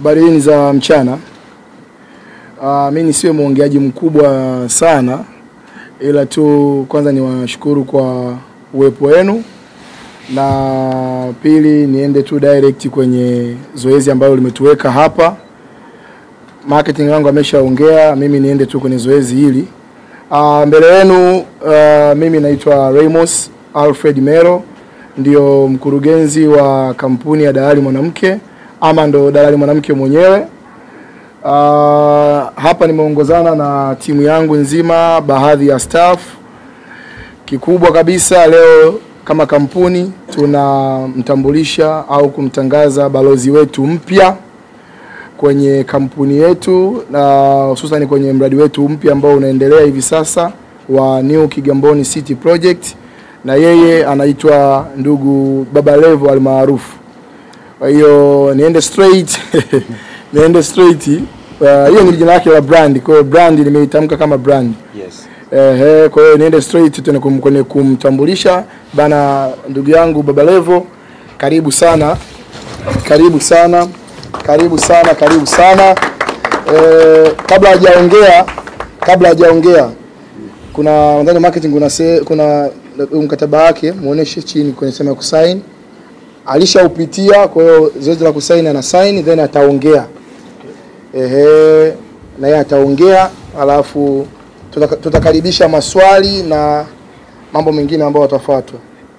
Habari hii ni za mchana. Uh, mi nisiwe mwongeaji mkubwa sana, ila tu kwanza niwashukuru kwa uwepo wenu, na pili niende tu direct kwenye zoezi ambalo limetuweka hapa. Marketing wangu ameshaongea, mimi niende tu kwenye zoezi hili. Uh, mbele yenu uh, mimi naitwa Ramos Alfred Mero, ndio mkurugenzi wa kampuni ya Dalali Mwanamke ama ndo Dalali Mwanamke mwenyewe. Uh, hapa nimeongozana na timu yangu nzima, baadhi ya staff. Kikubwa kabisa leo kama kampuni tunamtambulisha au kumtangaza balozi wetu mpya kwenye kampuni yetu na hususan kwenye mradi wetu mpya ambao unaendelea hivi sasa wa New Kigamboni City Project, na yeye anaitwa ndugu Baba Levo almaarufu. Kwa hiyo niende straight niende straight. Uh, hiyo ni jina lake la brand, kwa hiyo brand nimeitamka kama brand. Yes. Ehe, kwa hiyo niende straight tena kum, kwenye kumtambulisha bana, ndugu yangu Baba Levo, karibu sana, karibu sana, karibu sana, karibu sana. Eh, kabla hajaongea kabla hajaongea kuna nadhani marketing kuna se, kuna mkataba wake muoneshe chini kwenye sema ya kusign. Alishaupitia, kwa hiyo zoezi la kusign ana sign then ataongea. Ehe, na yeye ataongea alafu tutaka- tutakaribisha maswali na mambo mengine ambayo watafuatwa.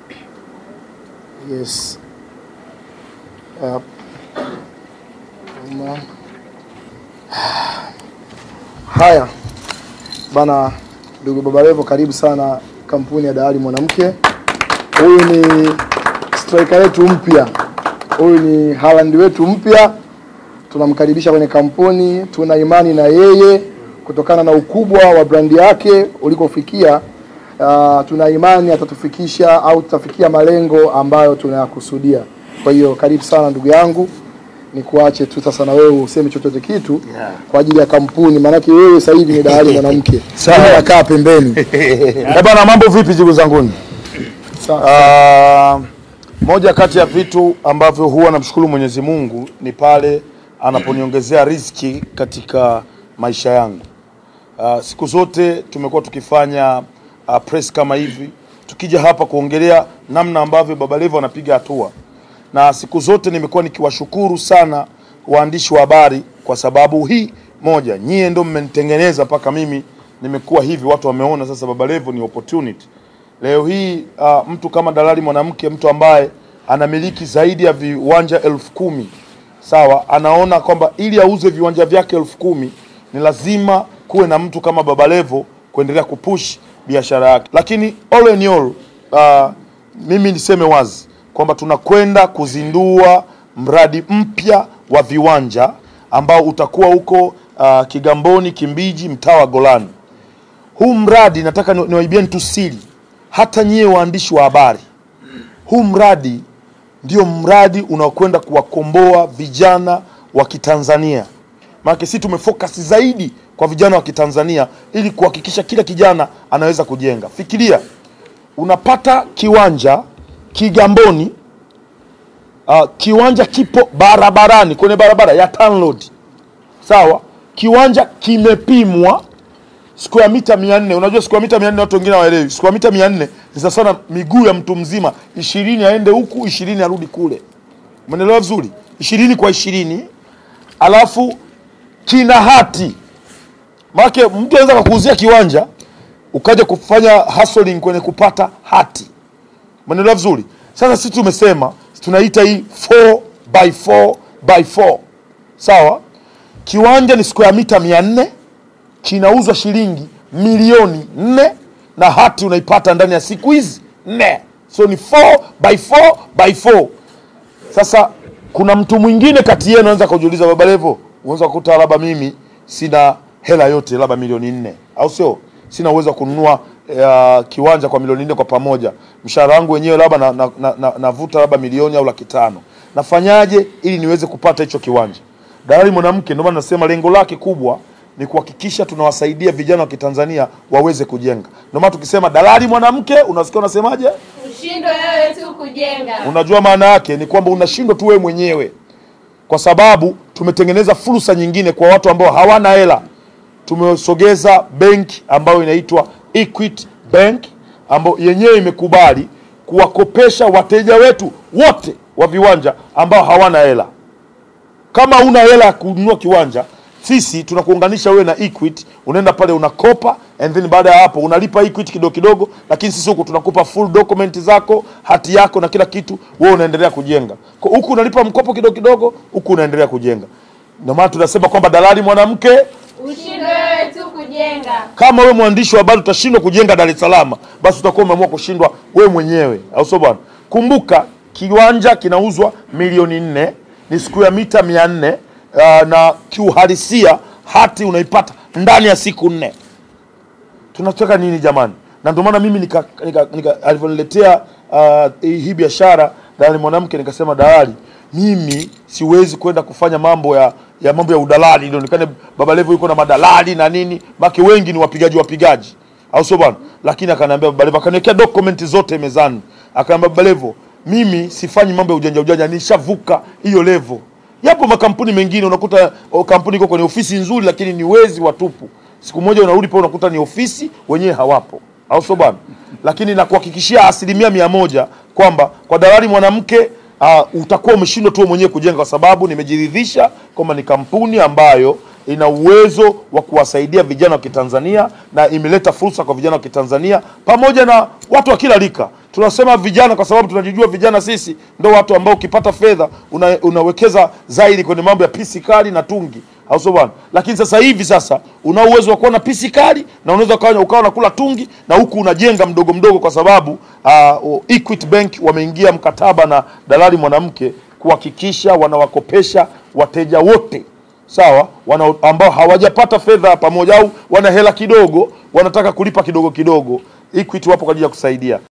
Yes. Yep. Uma. Haya bana, ndugu Baba Levo, karibu sana kampuni ya Dalali Mwanamke. Huyu ni striker wetu mpya, huyu ni Haaland wetu mpya. Tunamkaribisha kwenye kampuni, tuna imani na yeye kutokana na ukubwa wa brandi yake ulikofikia. Uh, tuna imani atatufikisha au tutafikia malengo ambayo tunayakusudia. Kwa hiyo karibu sana ndugu yangu, ni kuache tu sasa na wewe useme chochote kitu Yeah. kwa ajili ya kampuni, maanake wewe sasa hivi ni Dalali Mwanamke. Sawa. Mimi nakaa pembeni. Eh bana, mambo vipi ndugu zanguni? Sawa. Ah, moja kati ya vitu ambavyo huwa namshukuru Mwenyezi Mungu ni pale anaponiongezea riziki katika maisha yangu. Ah, siku zote tumekuwa tukifanya ah, press kama hivi, tukija hapa kuongelea namna ambavyo Baba Levo anapiga hatua, na siku zote nimekuwa nikiwashukuru sana waandishi wa habari kwa sababu hii moja, nyie ndo mmenitengeneza mpaka mimi nimekuwa hivi, watu wameona sasa Baba Levo ni opportunity. Leo hii uh, mtu kama Dalali Mwanamke, mtu ambaye anamiliki zaidi ya viwanja elfu kumi sawa, anaona kwamba ili auze viwanja vyake elfu kumi ni lazima kuwe na mtu kama Baba Levo kuendelea kupush biashara yake. Lakini all in all, uh, mimi niseme wazi kwamba tunakwenda kuzindua mradi mpya wa viwanja ambao utakuwa huko uh, Kigamboni, Kimbiji, mtaa wa Golani. Huu mradi nataka ni- niwaibieni tu siri, hata nyie waandishi wa habari, huu mradi ndio mradi unaokwenda kuwakomboa vijana wa Kitanzania. Maana sisi tumefocus zaidi kwa vijana wa Kitanzania ili kuhakikisha kila kijana anaweza kujenga. Fikiria unapata kiwanja Kigamboni, uh, kiwanja kipo barabarani kwenye barabara ya Tanroad, sawa. Kiwanja kimepimwa square mita 400. Unajua square mita 400 watu wengine hawaelewi. Square mita 400 ni sawa sana miguu ya mtu mzima, 20 aende huku, 20 arudi kule. Umeelewa vizuri? 20 kwa 20. Alafu kina hati. Maana mtu anaweza kukuuzia kiwanja ukaja kufanya hustling kwenye kupata hati. Umeelewa vizuri? Sasa sisi tumesema tunaita hii 4 by 4 by 4. Sawa? Kiwanja ni square mita 400 kinauzwa shilingi milioni nne na hati unaipata ndani ya siku hizi nne, so ni 4 by 4 by 4. Sasa kuna mtu mwingine kati yenu anaweza kujiuliza, Baba Levo, unaweza kukuta labda mimi sina hela yote, labda milioni nne, au sio? Sina uwezo wa kununua uh, kiwanja kwa milioni nne kwa pamoja, mshahara wangu wenyewe labda navuta na, na, na, navuta labda milioni au laki tano. Nafanyaje ili niweze kupata hicho kiwanja? Dalali Mwanamke, ndio maana nasema lengo lake kubwa ni kuhakikisha tunawasaidia vijana wa Kitanzania waweze kujenga. Ndio maana tukisema Dalali Mwanamke, unasikia unasemaje? Ushindwe wewe tu kujenga. Unajua maana yake ni kwamba unashindwa tu wewe mwenyewe, kwa sababu tumetengeneza fursa nyingine kwa watu ambao hawana hela. Tumesogeza benki ambayo inaitwa Equity Bank ambayo yenyewe imekubali kuwakopesha wateja wetu wote wa viwanja ambao hawana hela. Kama una hela ya kununua kiwanja, sisi tunakuunganisha wewe na Equity, unaenda pale unakopa, and then baada ya hapo unalipa Equity kidogo kidogo, lakini sisi huku tunakupa full document zako, hati yako na kila kitu, wewe unaendelea kujenga. Kwa huku unalipa mkopo kidogo kidogo, huku unaendelea kujenga. Ndio maana tunasema kwamba dalali mwanamke Ushindwe wewe tu kujenga. kama wewe mwandishi wa habari utashindwa kujenga Dar es Salaam, basi utakuwa umeamua kushindwa wewe mwenyewe, au sio bwana? Kumbuka kiwanja kinauzwa milioni nne, ni siku ya mita mia nne uh, na kiuhalisia hati unaipata ndani ya siku nne. Tunataka nini jamani? Na ndio maana mimi nika, nika, nika alivyoniletea uh, hii biashara dalali mwanamke, nikasema dalali, mimi siwezi kwenda kufanya mambo ya ya mambo ya udalali, ilionekane Baba Levo yuko na madalali na nini, maki wengi ni wapigaji wapigaji, au sio bwana? Lakini akaniambia Baba Levo, akaniwekea dokumenti zote mezani, akaniambia Baba Levo, mimi sifanyi mambo ya ujanja ujanja, nishavuka hiyo level. Yapo makampuni mengine unakuta o, kampuni iko kwenye ofisi nzuri, lakini ni wezi watupu. Siku moja unarudi pale unakuta ni ofisi wenyewe hawapo, au sio bwana? Lakini nakuhakikishia asilimia mia moja kwamba kwa dalali mwanamke uh, utakuwa umeshindwa tu wewe mwenyewe kujenga, kwa sababu nimejiridhisha kwamba ni kampuni ambayo ina uwezo wa kuwasaidia vijana wa Kitanzania na imeleta fursa kwa vijana wa Kitanzania pamoja na watu wa kila rika. Tunasema vijana kwa sababu tunajijua vijana sisi ndo watu ambao ukipata fedha una, unawekeza zaidi kwenye mambo ya pisi kali na tungi, au sio bwana? Lakini sasa hivi sasa una uwezo wa kuwa na pisi kali na unaweza ukawa ukawa unakula tungi na huku unajenga mdogo mdogo, kwa sababu uh, Equity Bank wameingia mkataba na dalali mwanamke kuhakikisha wanawakopesha wateja wote sawa, wana ambao hawajapata fedha pamoja au wana hela kidogo, wanataka kulipa kidogo kidogo. Equity wapo kwa ajili ya kusaidia.